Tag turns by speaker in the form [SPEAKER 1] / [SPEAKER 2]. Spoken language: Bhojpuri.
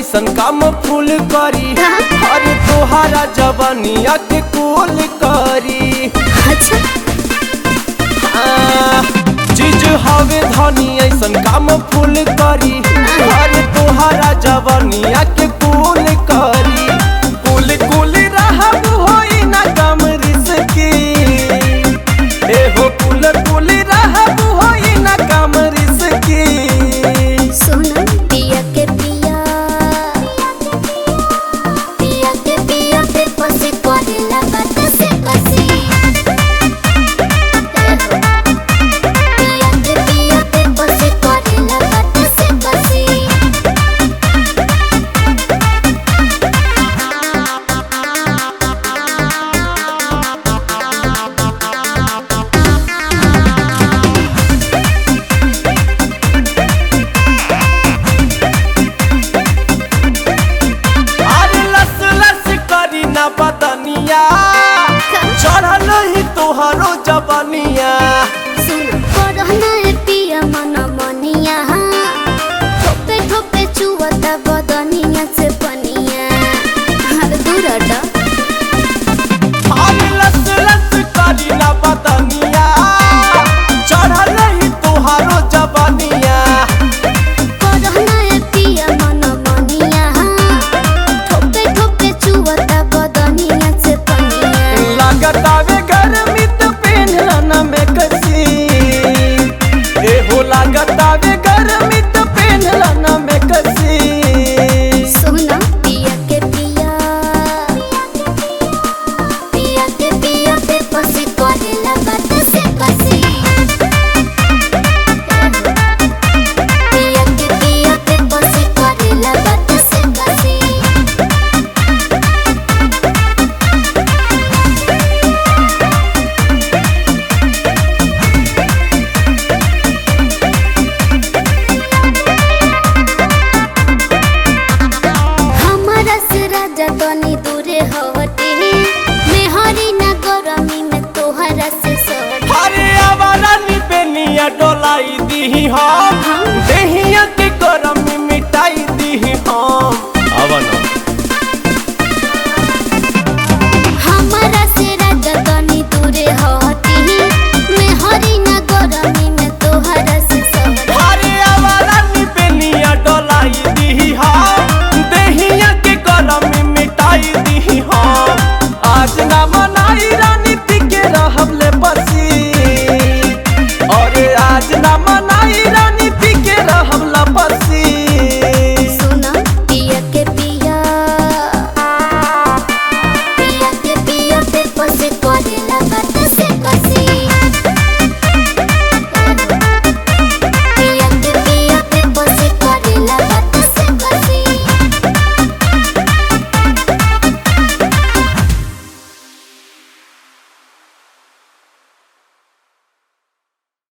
[SPEAKER 1] ऐसन काम फूल करी अरे तोहारा जवानिया के कुल करी
[SPEAKER 2] अच्छा
[SPEAKER 1] आ, चीज हवे धनी ऐसन काम फूल करी अरे तोहारा जवानिया के कुल करी कुल कुल रहब होई ना कम रिसकी ए हो कुल कुल रहब होई ना कम रिसकी
[SPEAKER 2] सोना पिया के पिया पिया के पिया पे पसी करेला बात से कसी पिया के पिया पे पसी करेला बात से कसी
[SPEAKER 1] अरे लस लस करी ना बदनिया चढ़ल ही तोहरो जवानिया
[SPEAKER 2] सुन करहना है पिया मन मनिया ठोपे ठोपे चुवता बदनिया से पनिया हर दूर हटा
[SPEAKER 1] अरे लस लस करी ना बदनिया चढ़ल ही तोहरो जवानिया
[SPEAKER 2] करहना है पिया मन मनिया ठोपे ठोपे चुवता बदनिया से पनिया
[SPEAKER 1] लागत आवे गर्मी तो पेनला ना में कसी ए हो लागत आवे गर्मी तो पेनला ना में कसी
[SPEAKER 2] सोना पिया के पिया पिया के पिया पे पसी करेला बात से कसी पिया के पिया पे पसी करेला बात से कसी हमारा से राजा तनी दूरे हटे मेहरी ना गरमी में तोहरा से सटे
[SPEAKER 1] अरे आवारा नी पेनिया डोलाई दी हा